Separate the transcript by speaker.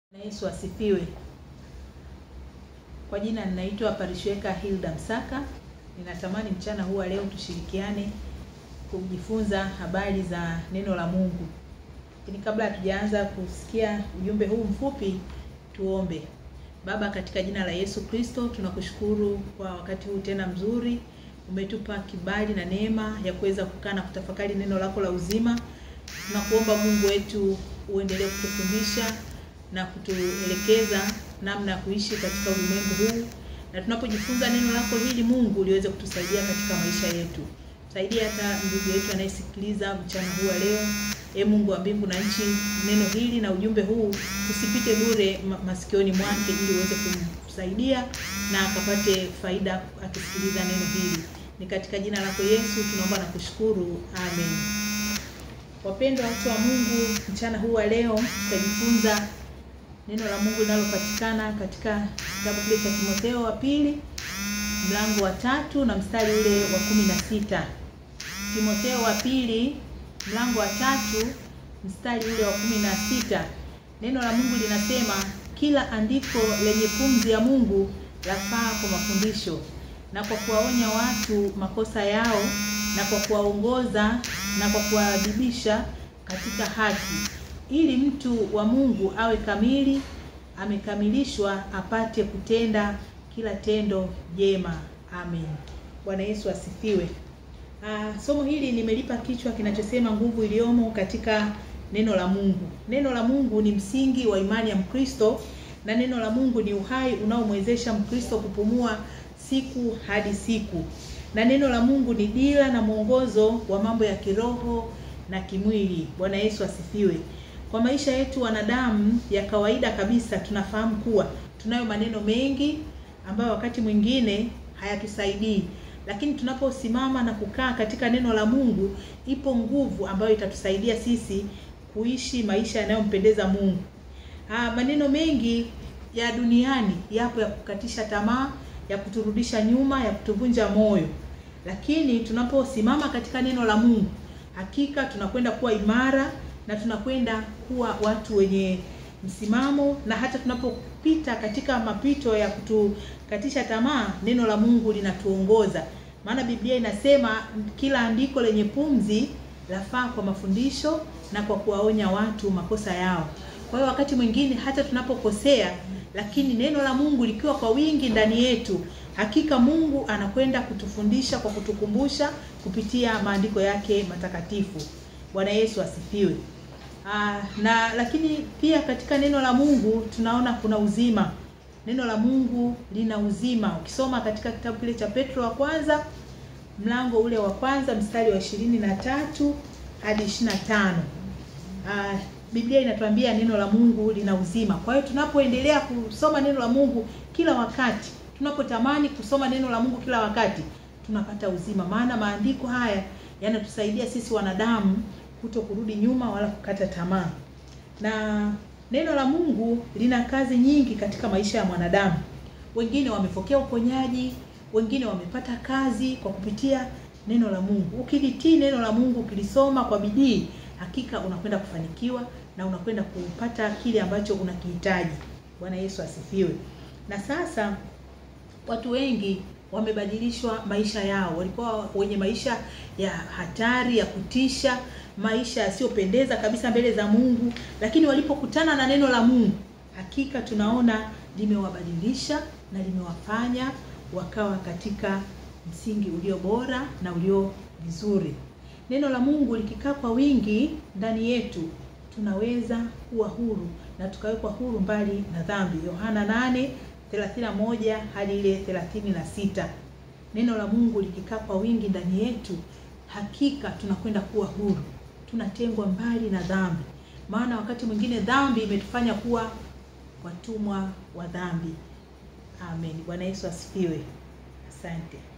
Speaker 1: Na Yesu asifiwe. Kwa jina ninaitwa Parishweka Hilda Msaka. Ninatamani mchana huu wa leo tushirikiane kujifunza habari za neno la Mungu. Lakini kabla hatujaanza kusikia ujumbe huu mfupi, tuombe. Baba, katika jina la Yesu Kristo, tunakushukuru kwa wakati huu tena mzuri. Umetupa kibali na neema ya kuweza kukaa na kutafakari neno lako la uzima. Tunakuomba Mungu wetu uendelee kutufundisha na kutuelekeza namna ya kuishi katika ulimwengu huu, na tunapojifunza neno lako hili Mungu liweze kutusaidia katika maisha yetu. Saidia hata ndugu yetu anayesikiliza mchana huu wa leo. E Mungu wa mbingu na nchi, neno hili na ujumbe huu usipite bure ma masikioni mwake, ili uweze kumsaidia na akapate faida akisikiliza neno hili. Ni katika jina lako Yesu tunaomba na kushukuru, amen. Wapendwa watu wa Mungu, mchana huu wa leo tutajifunza neno la Mungu linalopatikana katika kitabu kile cha Timotheo wa pili mlango wa tatu na mstari ule wa kumi na sita. Timotheo wa pili mlango wa tatu mstari ule wa kumi na sita. Neno la Mungu linasema kila andiko lenye pumzi ya Mungu lafaa kwa mafundisho na kwa kuwaonya watu makosa yao na kwa kuwaongoza na kwa kuwaadibisha katika haki, ili mtu wa Mungu awe kamili, amekamilishwa, apate kutenda kila tendo jema. Amen. Bwana Yesu asifiwe. Ah, somo hili nimelipa kichwa kinachosema nguvu iliyomo katika neno la Mungu. Neno la Mungu ni msingi wa imani ya Mkristo na neno la Mungu ni uhai unaomwezesha Mkristo kupumua siku hadi siku. Na neno la Mungu ni dira na mwongozo wa mambo ya kiroho na kimwili. Bwana Yesu asifiwe. Kwa maisha yetu wanadamu ya kawaida kabisa tunafahamu kuwa tunayo maneno mengi ambayo wakati mwingine hayatusaidii, lakini tunaposimama na kukaa katika neno la Mungu, ipo nguvu ambayo itatusaidia sisi kuishi maisha yanayompendeza Mungu. Ah, maneno mengi ya duniani yapo ya kukatisha tamaa, ya kuturudisha nyuma, ya kutuvunja moyo, lakini tunaposimama katika neno la Mungu, hakika tunakwenda kuwa imara na tunakwenda kuwa watu wenye msimamo, na hata tunapopita katika mapito ya kutukatisha tamaa, neno la Mungu linatuongoza. Maana Biblia inasema kila andiko lenye pumzi lafaa kwa mafundisho na kwa kuwaonya watu makosa yao. Kwa hiyo wakati mwingine hata tunapokosea, lakini neno la Mungu likiwa kwa wingi ndani yetu, hakika Mungu anakwenda kutufundisha kwa kutukumbusha kupitia maandiko yake matakatifu. Bwana Yesu asifiwe. Aa, na lakini pia katika neno la Mungu tunaona kuna uzima. Neno la Mungu lina uzima. Ukisoma katika kitabu kile cha Petro wa kwanza mlango ule wa kwanza mstari wa ishirini na tatu hadi ishirini na tano uh, Biblia inatuambia neno la Mungu lina uzima. Kwa hiyo tunapoendelea kusoma neno la Mungu kila wakati, tunapotamani kusoma neno la Mungu kila wakati, tunapata uzima, maana maandiko haya yanatusaidia sisi wanadamu kuto kurudi nyuma wala kukata tamaa. Na neno la Mungu lina kazi nyingi katika maisha ya mwanadamu. Wengine wamepokea uponyaji, wengine wamepata kazi kwa kupitia neno la Mungu. Ukilitii neno la Mungu, ukilisoma kwa bidii, hakika unakwenda kufanikiwa na unakwenda kupata kile ambacho unakihitaji. Bwana Yesu asifiwe. Na sasa watu wengi wamebadilishwa maisha yao. Walikuwa wenye maisha ya hatari, ya kutisha, maisha yasiyopendeza kabisa mbele za Mungu, lakini walipokutana na neno la Mungu, hakika tunaona limewabadilisha na limewafanya wakawa katika msingi ulio bora na ulio vizuri. Neno la Mungu likikaa kwa wingi ndani yetu, tunaweza kuwa huru na tukawekwa huru mbali na dhambi. Yohana 8:31 hadi ile 36. Neno la Mungu likikaa kwa wingi ndani yetu, hakika tunakwenda kuwa huru, tunatengwa mbali na dhambi, maana wakati mwingine dhambi imetufanya kuwa watumwa wa dhambi. Amen. Bwana Yesu asifiwe. Asante.